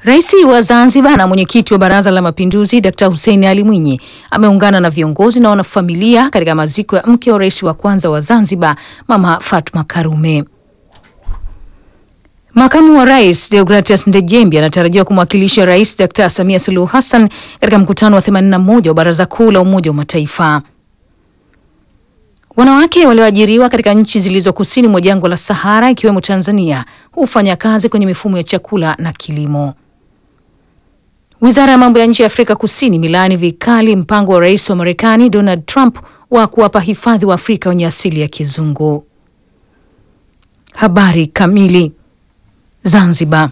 Rais wa Zanzibar na mwenyekiti wa Baraza la Mapinduzi Dkt. Hussein Ali Mwinyi ameungana na viongozi na wanafamilia katika maziko ya mke wa rais wa kwanza wa Zanzibar Mama Fatma Karume. Makamu wa Rais Deogratias Ndejembi anatarajiwa kumwakilisha Rais Dkt. Samia Suluhu Hassan katika mkutano wa 81 wa Baraza Kuu la Umoja wa Mataifa. Wanawake walioajiriwa katika nchi zilizo kusini mwa jangwa la Sahara ikiwemo Tanzania hufanya kazi kwenye mifumo ya chakula na kilimo. Wizara ya mambo ya nje ya Afrika Kusini milaani vikali mpango wa rais wa Marekani Donald Trump wa kuwapa hifadhi wa Afrika wenye asili ya kizungu. Habari kamili. Zanzibar.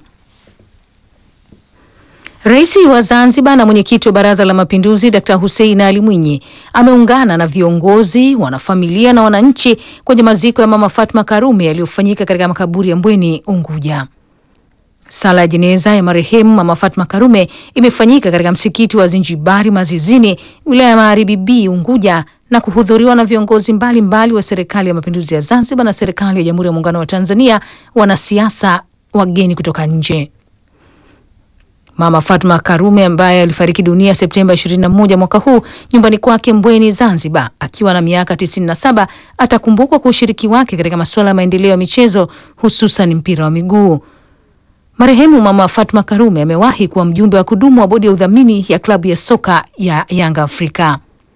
Rais wa Zanzibar na mwenyekiti wa Baraza la Mapinduzi Dkt. Hussein Ali Mwinyi ameungana na viongozi, wanafamilia na wananchi kwenye maziko ya Mama Fatma Karume yaliyofanyika katika makaburi ya Mbweni, Unguja. Sala ya jeneza ya marehemu Mama Fatma Karume imefanyika katika msikiti wa Zinjibari Mazizini, wilaya ya Magharibi B, Unguja na kuhudhuriwa na viongozi mbalimbali mbali wa Serikali ya Mapinduzi ya Zanzibar na Serikali ya Jamhuri ya Muungano wa Tanzania, wanasiasa, wageni kutoka nje. Mama Fatma Karume ambaye alifariki dunia Septemba 21 mwaka huu nyumbani kwake Mbweni, Zanzibar, akiwa na miaka 97, atakumbukwa kwa ushiriki wake katika masuala ya maendeleo ya michezo, hususan mpira wa miguu. Marehemu Mama Fatma Karume amewahi kuwa mjumbe wa kudumu wa bodi ya udhamini ya klabu ya soka ya Yanga Afrika.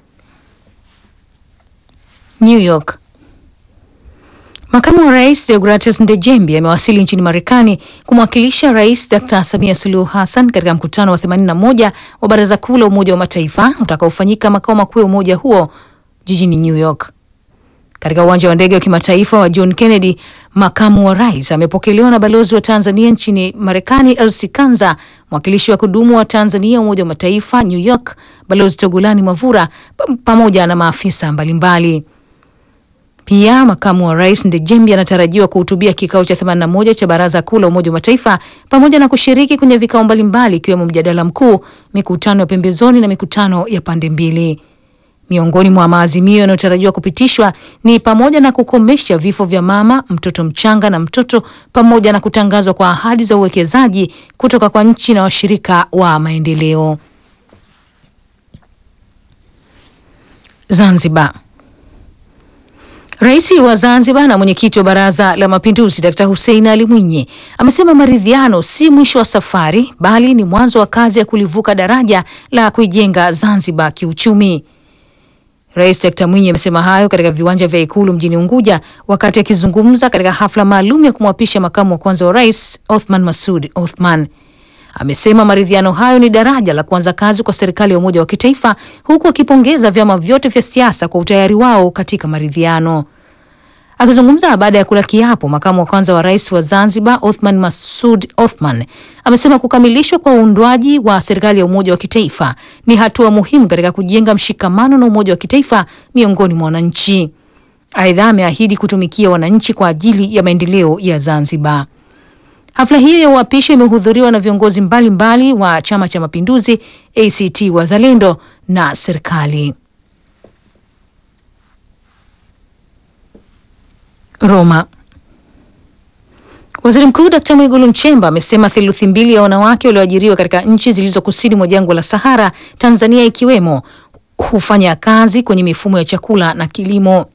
New York. Makamu wa Rais Deogratias Ndejembi amewasili nchini Marekani kumwakilisha Rais Dr. Samia Suluhu Hassan katika mkutano wa 81 wa Baraza Kuu la Umoja wa Mataifa utakaofanyika makao makuu ya umoja huo jijini New York. Katika uwanja wa ndege wa kimataifa wa John Kennedy, makamu wa rais amepokelewa na balozi wa Tanzania nchini Marekani Elsie Kanza, mwakilishi wa kudumu wa Tanzania Umoja wa Mataifa New York Balozi Togolani Mavura pamoja na maafisa mbalimbali. Pia makamu wa rais Ndejembi anatarajiwa kuhutubia kikao cha 81 cha Baraza Kuu la Umoja wa Mataifa pamoja na kushiriki kwenye vikao mbalimbali ikiwemo mjadala mkuu, mikutano ya pembezoni na mikutano ya pande mbili. Miongoni mwa maazimio yanayotarajiwa kupitishwa ni pamoja na kukomesha vifo vya mama, mtoto mchanga na mtoto pamoja na kutangazwa kwa ahadi za uwekezaji kutoka kwa nchi na washirika wa maendeleo. Zanzibar. Rais wa Zanzibar na mwenyekiti wa Baraza la Mapinduzi Dkt. Hussein Ali Mwinyi amesema maridhiano si mwisho wa safari bali ni mwanzo wa kazi ya kulivuka daraja la kuijenga Zanzibar kiuchumi. Rais Dkt. Mwinyi amesema hayo katika viwanja vya Ikulu mjini Unguja wakati akizungumza katika hafla maalum ya kumwapisha makamu wa kwanza wa rais Othman Masud Othman. Amesema maridhiano hayo ni daraja la kuanza kazi kwa serikali ya umoja wa kitaifa huku akipongeza vyama vyote vya siasa kwa utayari wao katika maridhiano. Akizungumza baada ya kula kiapo, makamu wa kwanza wa rais wa Zanzibar Othman Masud Othman amesema kukamilishwa kwa uundwaji wa serikali ya umoja wa kitaifa ni hatua muhimu katika kujenga mshikamano na umoja wa kitaifa miongoni mwa wananchi. Aidha, ameahidi kutumikia wananchi kwa ajili ya maendeleo ya Zanzibar. Hafla hiyo ya uapisho imehudhuriwa na viongozi mbalimbali mbali wa Chama cha Mapinduzi, ACT Wazalendo na serikali. Roma. Waziri Mkuu Dkt. Mwigulu Nchemba amesema theluthi mbili ya wanawake walioajiriwa katika nchi zilizo kusini mwa jangwa la Sahara, Tanzania ikiwemo, hufanya kazi kwenye mifumo ya chakula na kilimo.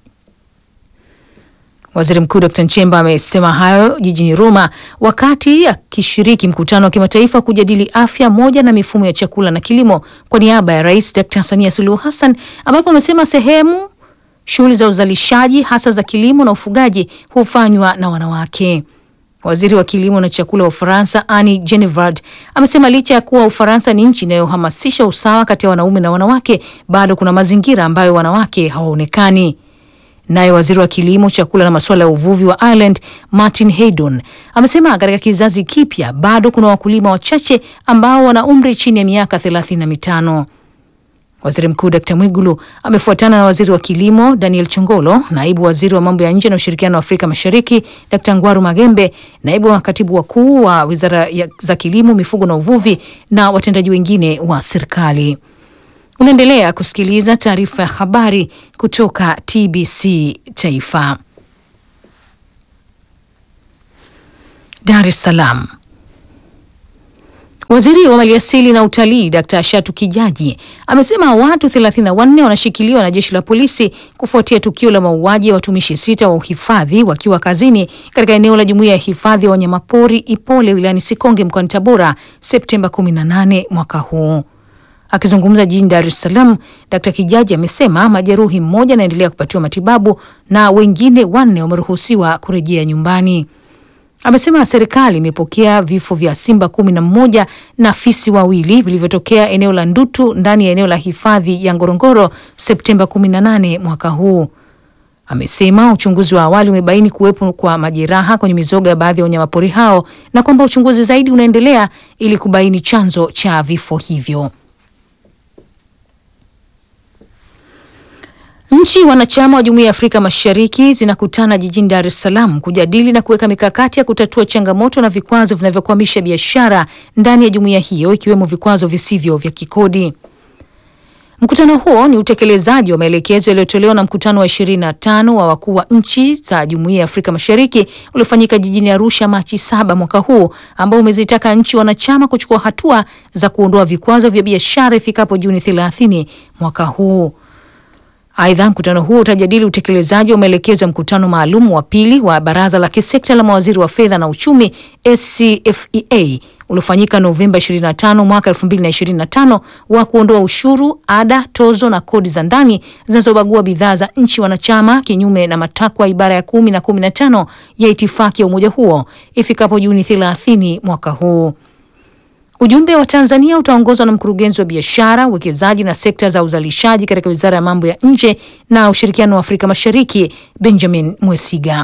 Waziri Mkuu Dkt. Nchemba amesema hayo jijini Roma wakati akishiriki mkutano wa kimataifa kujadili afya moja na mifumo ya chakula na kilimo kwa niaba ya Rais Dkt. Samia Suluhu Hassan, ambapo amesema sehemu shughuli za uzalishaji hasa za kilimo na ufugaji hufanywa na wanawake. Waziri wa kilimo na chakula wa Ufaransa Annie Genevard amesema licha ya kuwa Ufaransa ni nchi inayohamasisha usawa kati ya wanaume na wanawake, bado kuna mazingira ambayo wanawake hawaonekani. Naye waziri wa kilimo, chakula na masuala ya uvuvi wa Ireland Martin Haydon amesema katika kizazi kipya bado kuna wakulima wachache ambao wana umri chini ya miaka thelathini na mitano. Waziri Mkuu Dkt. Mwigulu amefuatana na waziri wa kilimo Daniel Chongolo, naibu waziri wa mambo ya nje na ushirikiano wa Afrika Mashariki Dkt. Ngwaru Magembe, naibu wa katibu wakuu wa wizara za kilimo, mifugo na uvuvi na watendaji wengine wa serikali. Unaendelea kusikiliza taarifa ya habari kutoka TBC Taifa. Dar es Salaam. Waziri wa Maliasili na Utalii Dkt. Shatu Kijaji amesema watu 34 wanashikiliwa na jeshi la polisi kufuatia tukio la mauaji ya watumishi sita wa uhifadhi wakiwa kazini katika eneo la Jumuiya ya Hifadhi ya Wanyamapori Ipole wilayani Sikonge mkoani Tabora Septemba 18 mwaka huu. Akizungumza jijini Dar es Salaam, Dkt. Kijaji amesema majeruhi mmoja anaendelea kupatiwa matibabu na wengine wanne wameruhusiwa kurejea nyumbani. Amesema serikali imepokea vifo vya simba kumi na mmoja na fisi wawili vilivyotokea eneo la Ndutu ndani ya eneo la hifadhi ya Ngorongoro Septemba 18 mwaka huu. Amesema uchunguzi wa awali umebaini kuwepo kwa majeraha kwenye mizoga ya baadhi ya wanyamapori hao na kwamba uchunguzi zaidi unaendelea ili kubaini chanzo cha vifo hivyo. Nchi wanachama wa Jumuiya ya Afrika Mashariki zinakutana jijini Dar es Salaam kujadili na kuweka mikakati ya kutatua changamoto na vikwazo vinavyokwamisha biashara ndani ya jumuiya hiyo ikiwemo vikwazo visivyo vya kikodi. Mkutano huo ni utekelezaji wa maelekezo yaliyotolewa na mkutano wa 25 wa wakuu wa nchi za Jumuiya ya Afrika Mashariki uliofanyika jijini Arusha Machi saba mwaka huu ambao umezitaka nchi wanachama kuchukua hatua za kuondoa vikwazo vya biashara ifikapo Juni 30 mwaka huu. Aidha, mkutano huo utajadili utekelezaji wa maelekezo ya mkutano maalum wa pili wa baraza la kisekta la mawaziri wa fedha na uchumi SCFEA uliofanyika Novemba 25 mwaka 2025 wa kuondoa ushuru, ada, tozo na kodi za ndani zinazobagua bidhaa za nchi wanachama kinyume na matakwa ibara ya kumi na 15 ya itifaki ya umoja huo ifikapo Juni 30 mwaka huu. Ujumbe wa Tanzania utaongozwa na mkurugenzi wa biashara, uwekezaji na sekta za uzalishaji katika Wizara ya Mambo ya Nje na Ushirikiano wa Afrika Mashariki, Benjamin Mwesiga.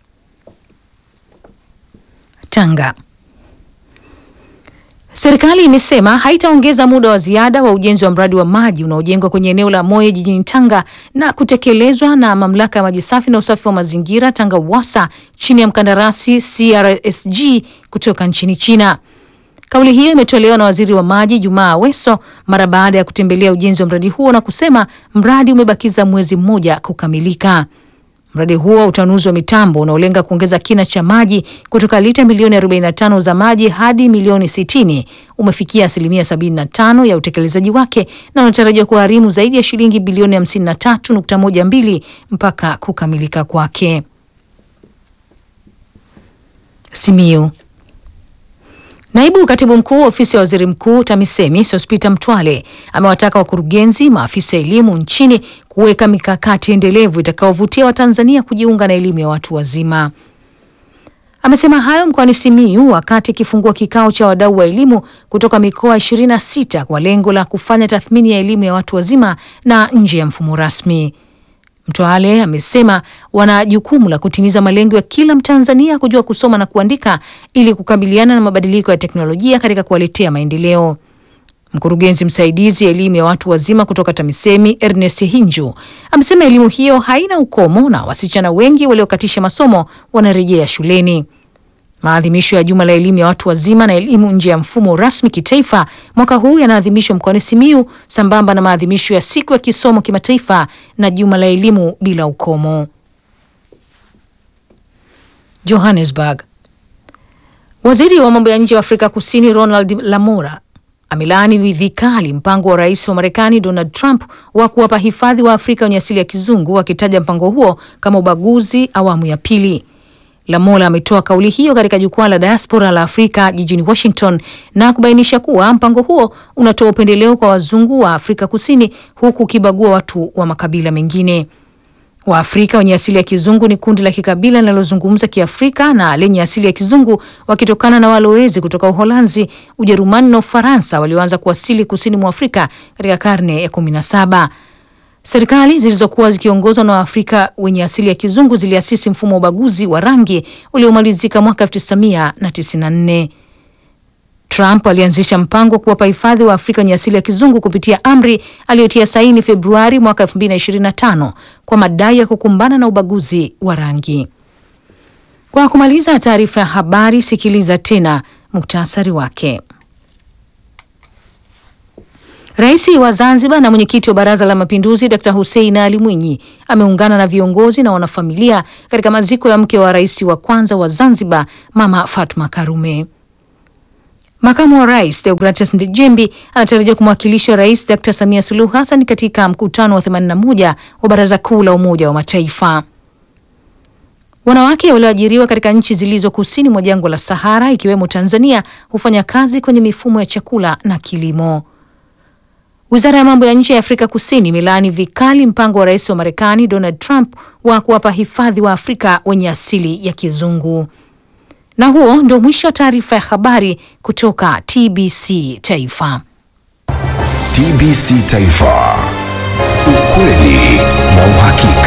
Tanga. Serikali imesema haitaongeza muda wa ziada wa ujenzi wa mradi wa maji unaojengwa kwenye eneo la Moyo jijini Tanga na kutekelezwa na Mamlaka ya Maji Safi na Usafi wa Mazingira Tanga UWASA chini ya mkandarasi CRSG kutoka nchini China. Kauli hiyo imetolewa na waziri wa maji Jumaa Aweso mara baada ya kutembelea ujenzi wa mradi huo na kusema mradi umebakiza mwezi mmoja kukamilika. Mradi huo wa utanuzi wa mitambo unaolenga kuongeza kina cha maji kutoka lita milioni 45 za maji hadi milioni 60 umefikia asilimia 75 ya utekelezaji wake na unatarajiwa kugharimu zaidi ya shilingi bilioni 53.12 mpaka kukamilika kwake. Simiyu. Naibu katibu mkuu ofisi ya waziri mkuu TAMISEMI Sospita Mtwale amewataka wakurugenzi, maafisa elimu nchini kuweka mikakati endelevu itakayovutia Watanzania kujiunga na elimu ya watu wazima. Amesema hayo mkoani Simiyu wakati akifungua kikao cha wadau wa elimu kutoka mikoa 26 kwa lengo la kufanya tathmini ya elimu ya watu wazima na nje ya mfumo rasmi. Mtwale amesema wana jukumu la kutimiza malengo ya kila Mtanzania kujua kusoma na kuandika ili kukabiliana na mabadiliko ya teknolojia katika kuwaletea maendeleo. Mkurugenzi msaidizi elimu ya watu wazima kutoka TAMISEMI Ernest Hinju amesema elimu hiyo haina ukomo na wasichana wengi waliokatisha masomo wanarejea shuleni. Maadhimisho ya juma la elimu ya watu wazima na elimu nje ya mfumo rasmi kitaifa mwaka huu yanaadhimishwa mkoani Simiyu sambamba na maadhimisho ya siku ya kisomo kimataifa na juma la elimu bila ukomo. Johannesburg. Waziri wa mambo ya nje wa Afrika Kusini Ronald Lamola amelaani vikali mpango wa rais wa Marekani Donald Trump wa kuwapa hifadhi wa Afrika wenye asili ya kizungu akitaja mpango huo kama ubaguzi awamu ya pili. Lamola ametoa kauli hiyo katika jukwaa la diaspora la Afrika jijini Washington na kubainisha kuwa mpango huo unatoa upendeleo kwa wazungu wa Afrika Kusini huku ukibagua watu wa makabila mengine. Waafrika wenye asili ya kizungu ni kundi la kikabila linalozungumza Kiafrika na lenye asili ya kizungu wakitokana na walowezi kutoka Uholanzi, Ujerumani na Ufaransa walioanza kuwasili kusini mwa Afrika katika karne ya kumi na saba. Serikali zilizokuwa zikiongozwa na Waafrika wenye asili ya kizungu ziliasisi mfumo wa ubaguzi wa rangi uliomalizika mwaka 1994. Trump alianzisha mpango wa kuwapa hifadhi wa Afrika wenye asili ya kizungu kupitia amri aliyotia saini Februari mwaka 2025 kwa madai ya kukumbana na ubaguzi wa rangi. Kwa kumaliza taarifa ya habari, sikiliza tena muktasari wake. Rais wa Zanzibar na mwenyekiti wa Baraza la Mapinduzi Dr. Hussein Ali Mwinyi ameungana na viongozi na wanafamilia katika maziko ya mke wa rais wa kwanza wa Zanzibar Mama Fatma Karume. Makamu wa rais Deogratias Ndejembi anatarajiwa kumwakilisha Rais Dr Samia Suluhu Hassan katika mkutano wa 81 wa Baraza Kuu la Umoja wa Mataifa. Wanawake walioajiriwa katika nchi zilizo kusini mwa jangwa la Sahara ikiwemo Tanzania hufanya kazi kwenye mifumo ya chakula na kilimo. Wizara ya mambo ya nje ya Afrika Kusini imelaani vikali mpango wa rais wa Marekani Donald Trump wa kuwapa hifadhi wa Afrika wenye asili ya kizungu. Na huo ndio mwisho wa taarifa ya habari kutoka TBC Taifa. TBC Taifa, ukweli na uhakika.